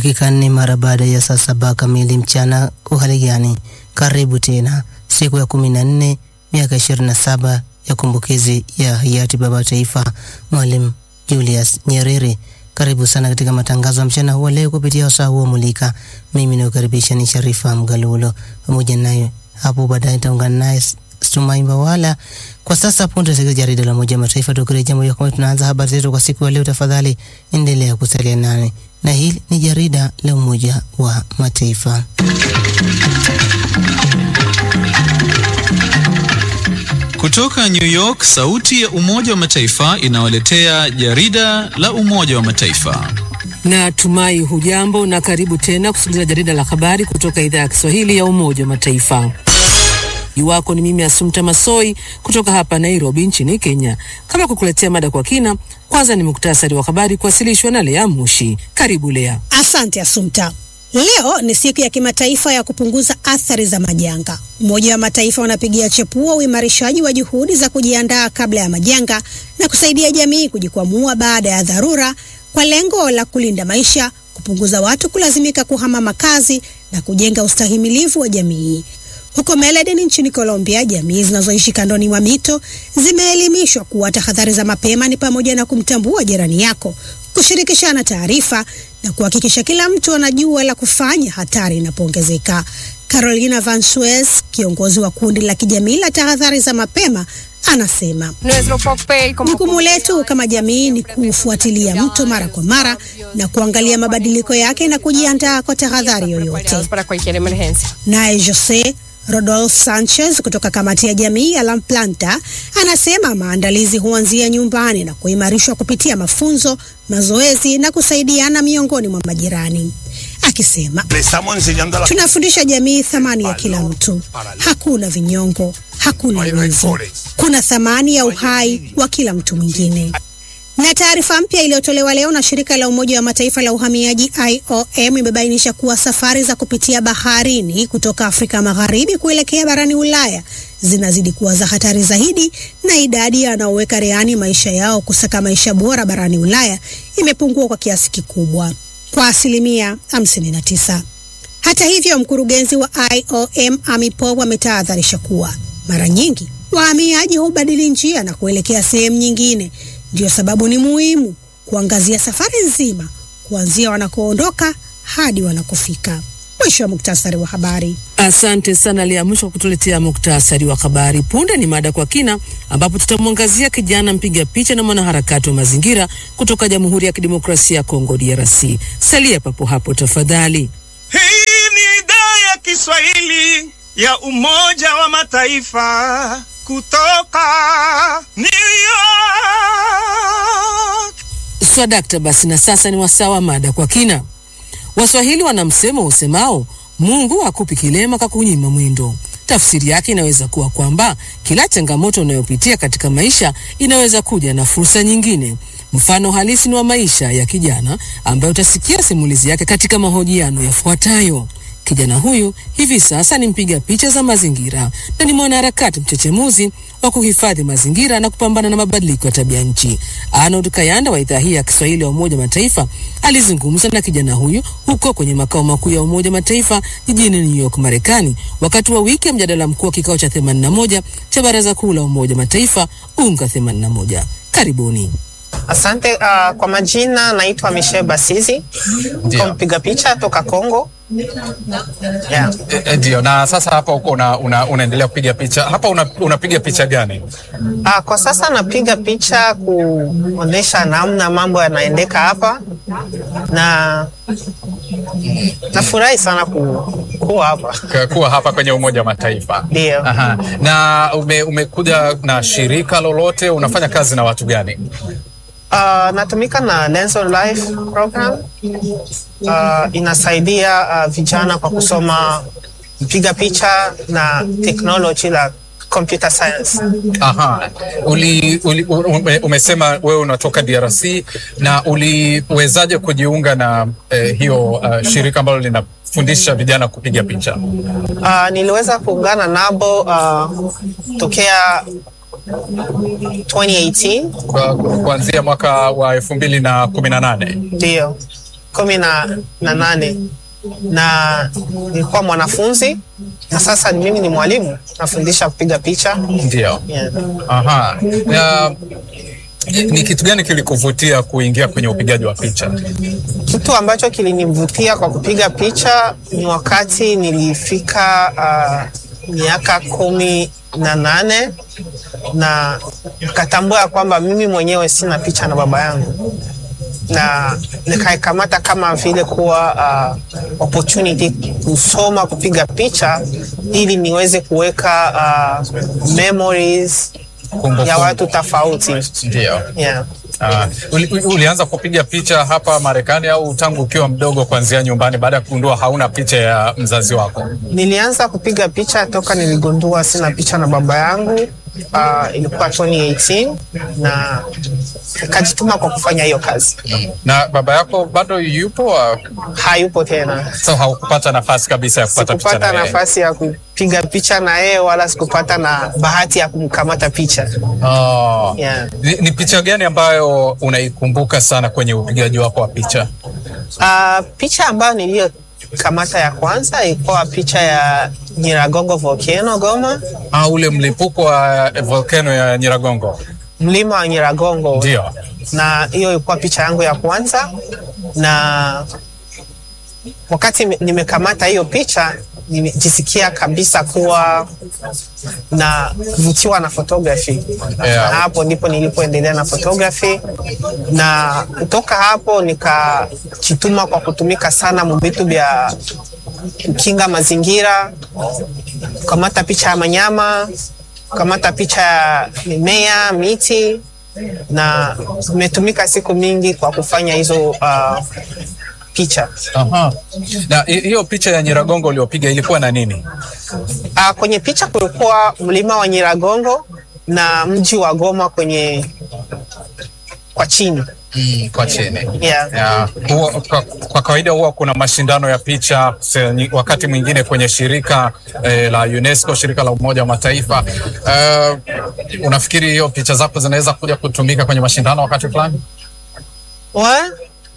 dakika nne mara baada ya saa saba kamili mchana. Uhali gani? Karibu tena siku ya kumi na nne miaka ishirini na saba ya kumbukizi ya hayati baba wa taifa Mwalimu Julius Nyerere. Karibu sana katika matangazo ya mchana huwa leo kupitia wasaa huo mulika. Mimi nakukaribisha ni Sharifa Mgalulo, pamoja naye hapo baadaye nitaungana naye Stumai Mbawala. Kwa sasa punde katika jarida la Umoja wa Mataifa, tukirejea moja kwa moja tunaanza habari zetu kwa siku ya leo. Tafadhali endelea kusalia nane, na hili ni jarida la Umoja wa Mataifa. Kutoka New York, sauti ya Umoja wa Mataifa inawaletea jarida la Umoja wa Mataifa. Na tumai hujambo na karibu tena kusikiliza jarida la habari kutoka idhaa ya Kiswahili ya Umoja wa Mataifa. Iwako ni mimi Asumta Masoi kutoka hapa Nairobi nchini Kenya. Kama kukuletea mada kwa kina, kwanza ni muktasari wa habari kuwasilishwa na Lea Mushi. Karibu Lea. Asante Asumta. Leo ni siku ya kimataifa ya kupunguza athari za majanga. Umoja wa Mataifa unapigia chepua uimarishaji wa juhudi za kujiandaa kabla ya majanga na kusaidia jamii kujikwamua baada ya dharura kwa lengo la kulinda maisha, kupunguza watu kulazimika kuhama makazi na kujenga ustahimilivu wa jamii. Huko Medellin nchini Colombia, jamii zinazoishi kandoni mwa mito zimeelimishwa kuwa tahadhari za mapema ni pamoja na kumtambua jirani yako, kushirikishana taarifa na kuhakikisha kila mtu anajua la kufanya hatari inapoongezeka. Carolina Van Suez, kiongozi wa kundi la kijamii la tahadhari za mapema, anasema jukumu letu kama jamii ni kufuatilia mto mara kwa mara na kuangalia mabadiliko yake na kujiandaa kwa tahadhari yoyote. Naye Jose Rodolfo Sanchez kutoka kamati ya jamii ya La Planta anasema maandalizi huanzia nyumbani na kuimarishwa kupitia mafunzo, mazoezi na kusaidiana miongoni mwa majirani, akisema tunafundisha jamii thamani ya kila mtu. Hakuna vinyongo, hakuna wivu, kuna thamani ya uhai wa kila mtu mwingine. Na taarifa mpya iliyotolewa leo na shirika la Umoja wa Mataifa la uhamiaji IOM imebainisha kuwa safari za kupitia baharini kutoka Afrika Magharibi kuelekea barani Ulaya zinazidi kuwa za hatari zaidi, na idadi ya wanaoweka rehani maisha yao kusaka maisha bora barani Ulaya imepungua kwa kiasi kikubwa, kwa asilimia 59. Hata hivyo, mkurugenzi wa IOM Amy Pope ametahadharisha kuwa mara nyingi wahamiaji hubadili njia na kuelekea sehemu nyingine. Ndiyo sababu ni muhimu kuangazia safari nzima kuanzia wanakoondoka hadi wanakofika. Mwisho wa muktasari wa habari. Asante sana Lea Mwisho kwa kutuletea muktasari wa habari. Punde ni mada kwa kina, ambapo tutamwangazia kijana mpiga picha na mwanaharakati wa mazingira kutoka Jamhuri ya Kidemokrasia ya Kongo, DRC. Salia papo hapo tafadhali. Hii ni idhaa ya Kiswahili ya Umoja wa Mataifa kutoka New York. Swadakta, basi na sasa ni wasaa wa mada kwa kina. Waswahili wana msemo usemao Mungu hakupi kilema kakunyima mwendo. Tafsiri yake inaweza kuwa kwamba kila changamoto unayopitia katika maisha inaweza kuja na fursa nyingine. Mfano halisi ni wa maisha ya kijana ambaye utasikia simulizi yake katika mahojiano yafuatayo. Kijana huyu hivi sasa ni mpiga picha za mazingira na ni mwanaharakati mchechemuzi wa kuhifadhi mazingira na kupambana na mabadiliko ya tabia nchi. Arnold Kayanda wa idhaa hii ya Kiswahili ya Umoja Mataifa alizungumza na kijana huyu huko kwenye makao makuu ya Umoja Mataifa jijini New York, Marekani, wakati wa wiki ya mjadala mkuu wa kikao cha 81 cha Baraza Kuu la Umoja Mataifa UNGA 81. Karibuni. Asante. Uh, kwa majina naitwa Michelle Basizi, kwa mpiga picha toka Kongo. Yeah. Ndio. Na sasa hapa uko una, una, unaendelea kupiga picha hapa, una, unapiga picha gani? Uh, kwa sasa napiga picha kuonesha namna mambo yanaendeka hapa, na nafurahi sana ku, kuwa hapa K- kuwa hapa kwenye Umoja wa Mataifa. ndio. Aha. Na ume, umekuja na shirika lolote? Unafanya kazi na watu gani? Uh, natumika na Lens on Life program. Uh, inasaidia uh, vijana kwa kusoma mpiga picha na technology la computer science. Aha. Uli, uli, ume, umesema wewe unatoka DRC na uliwezaje kujiunga na eh, hiyo uh, shirika ambalo linafundisha vijana kupiga picha? Uh, niliweza kuungana nabo uh, tokea 2018 Kwa- kuanzia mwaka wa elfu mbili na kumi na nane. ndio. kumi na, na nane na nilikuwa mwanafunzi na sasa mimi ni mwalimu nafundisha kupiga picha Ndio. yeah. Aha. Ya, ni kitu gani kilikuvutia kuingia kwenye upigaji wa picha? Kitu ambacho kilinivutia kwa kupiga picha ni wakati nilifika uh, miaka kumi na nane na nikatambua ya kwamba mimi mwenyewe sina picha na baba yangu na nikaikamata kama vile kuwa uh, opportunity kusoma kupiga picha ili niweze kuweka uh, memories Kumbukumbu. ya watu tofauti Ndio. yeah. Ah, uli, uli- ulianza kupiga picha hapa Marekani au tangu ukiwa mdogo kuanzia nyumbani baada ya kugundua hauna picha ya mzazi wako? Nilianza kupiga picha toka niligundua sina picha na baba yangu. Uh, ilikuwa 2018 na nikajituma kwa kufanya hiyo kazi. Na baba yako bado yupo? ah, Hayupo tena, So haukupata nafasi kabisa ya kupata picha sikupata na yeye? nafasi ya kupiga picha na yeye wala sikupata na bahati ya kumkamata picha. Oh. Yeah. Ni, ni picha gani ambayo unaikumbuka sana kwenye upigaji wako wa picha? Uh, picha ambayo niliyokamata ya kwanza ilikuwa picha ya Nyiragongo volcano Goma, Ah, ule mlipuko wa eh, volcano ya Nyiragongo. mlima wa Nyiragongo. Ndio. na hiyo ilikuwa picha yangu ya kwanza, na wakati nime- nimekamata hiyo picha nimejisikia kabisa kuwa na kuvutiwa na photography Yeah. na hapo ndipo nilipoendelea na photography, na kutoka hapo nikajituma kwa kutumika sana muvitu vya kukinga mazingira, kukamata picha ya manyama, kukamata picha ya mimea, miti na imetumika siku mingi kwa kufanya hizo uh, picha. Aha. Na hi- hiyo picha ya Nyiragongo uliopiga ilikuwa na nini? Uh, kwenye picha kulikuwa mlima wa Nyiragongo na mji wa Goma kwenye kwa chini Mm, kwa chini. yeah. Ya, huwa, kwa, kwa kawaida huwa kuna mashindano ya picha se- ni- wakati mwingine kwenye shirika eh, la UNESCO, shirika la Umoja wa Mataifa. Uh, unafikiri hiyo picha zako zinaweza kuja kutumika kwenye mashindano wakati fulani? Wa-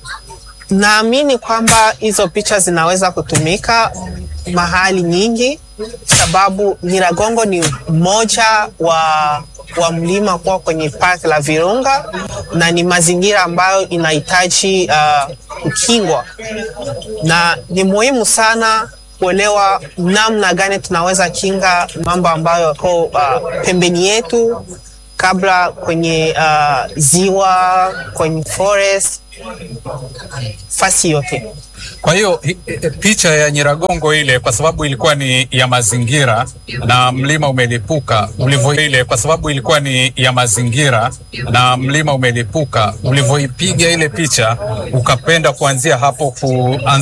Naamini kwamba hizo picha zinaweza kutumika mahali nyingi, sababu Nyiragongo ni mmoja wa, wa mlima kuwa kwenye park la Virunga na ni mazingira ambayo inahitaji uh, kukingwa, na ni muhimu sana kuelewa namna gani tunaweza kinga mambo ambayo yako uh, pembeni yetu kabla kwenye uh, ziwa, kwenye forest, fasi yote. Kwa hiyo hi- hi- picha ya Nyiragongo ile kwa sababu ilikuwa ni ya mazingira na mlima umelipuka ulivyo ile kwa sababu ilikuwa ni ya mazingira na mlima umelipuka ulivyoipiga ile picha ukapenda kuanzia hapo kuanza